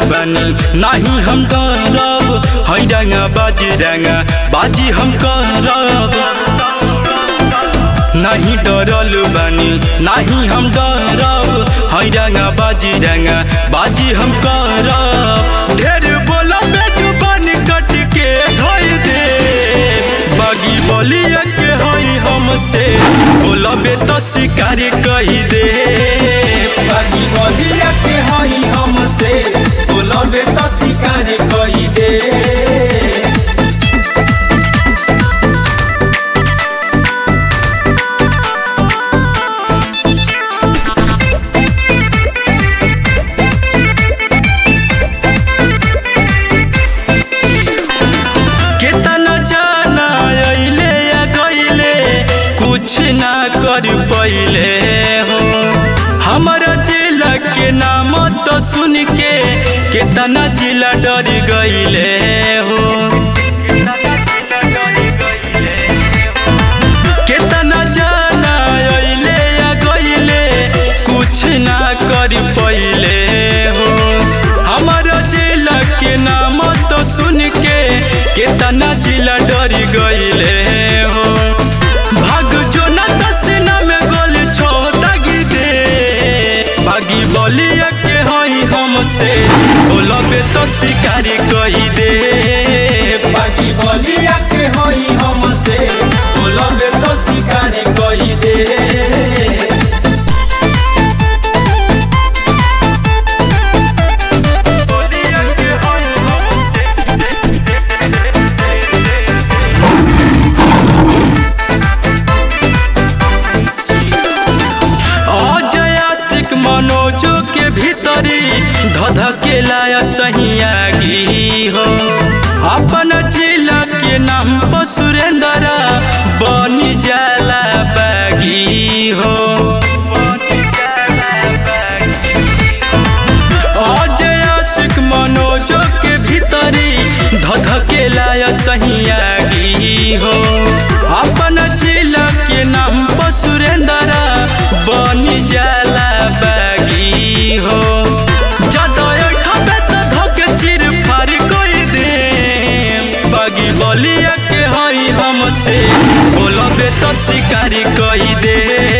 बानी नाही हम डरब है रंगा बाजी रंगा बाजी हम करब नहीं डरल बानी नाही हम डरब है रंगा बाजी रंगा बाजी हम करब ढेर बोला जुबान कट के धोई दे बागी बोलिया के हई हमसे बोलबे तो शिकार कही दे बागी बलिया के हई हमसे बोलबे तो शिकार कई दे केतना जाना अइले या गइले कुछ ना कर पइले हो हमारा जिला के नाम तो सुन के केतना जिला डर गइले हो केतना जाना अइले या गइले कुछ ना कर पइले हो हमारा जिला के नाम तो सुन के केतना जिला डर गइले हो भाग जो ना दसना में गोल छो दागी दे भागी बोलिया के हई हमसे बोलबे तो शिकार कही दे बागी बलिया के हई हमसे बोलबे तो शिकार कई दे अजय आशिक मनोजो के भीतरी धधके लाया सही आगी हो अपन जिला के नाम पर सुरेंद्र बनी जाला बागी हो अजय आशिक मनोजो के भीतरी धधके लाया सही आगी हो अपन जिला के नाम पर सुरेंद्र बनी जाला बागी हो जदय ठबे त धके चिर फार कोई दे बागी बलिया के हई हमसे बोलबे तो शिकारी कही दे